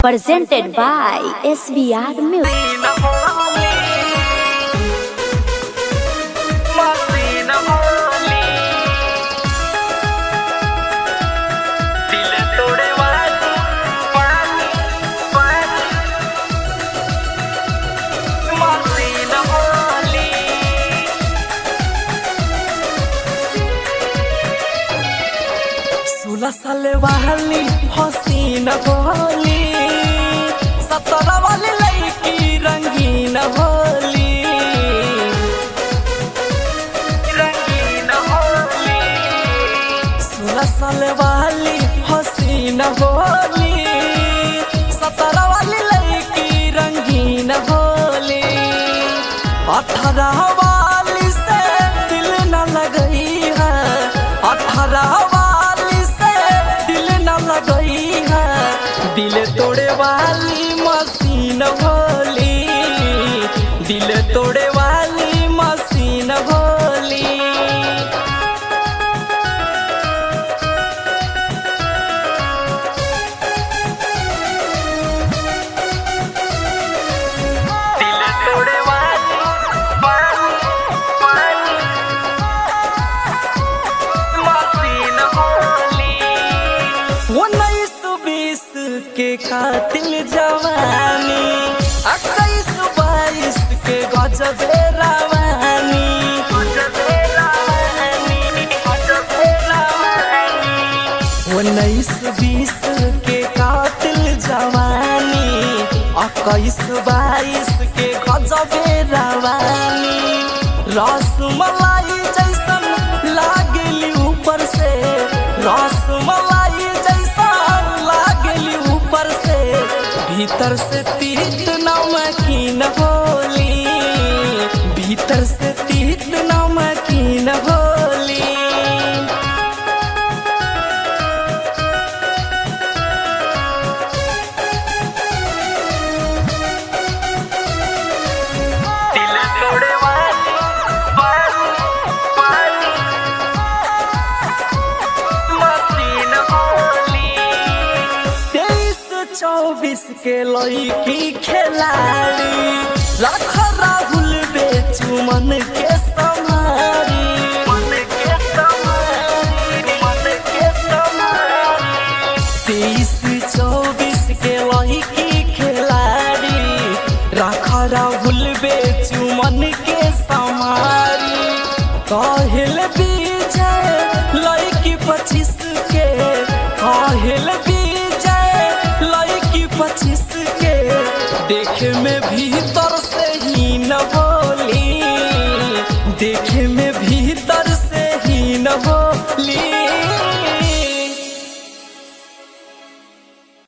presented by SBR Music. सोलह साल वाली हसीन होली सत्रह वाली लड़की रंगीन होली रंगीन होली सोलह साल वाली हसीन होली सत्रह वाली लड़की रंगीन होली अठारह वाली से दिल न लगई है अठारह वाली से दिल न लगई है दिल तोड़े वाली मशीन होली दिल तोड़े वाली मशीन होली दिल तोड़े वाली वाली मशीन होली उन्नीस बीस के कातिल जवानी इक्कीस बाईस के गजबे रवानी उन्नीस बीस के कातिल जवानी इक्कीस बाईस के गजबे रवानी रसमलाई जैसन लागली ऊपर से रसमलाई जैसन लागली ऊपर से भीतर से तीत नमकीन होली भीतर से तीत नमकीन होली दिल तोड़े वाली वाली मशीन होली तेईस चौबीस के लड़की खिलाड़ी लाख राहुल बेचू मन के समारी मन के समारी मन के समारी तेईस चौबीस के लड़की खिलाड़ी राखा राहुल बेचू मन के समारी काहिल विजय लड़की पच्चीस के काहिल विजय लड़की पच्चीस के देखे में भीतर से ही न हो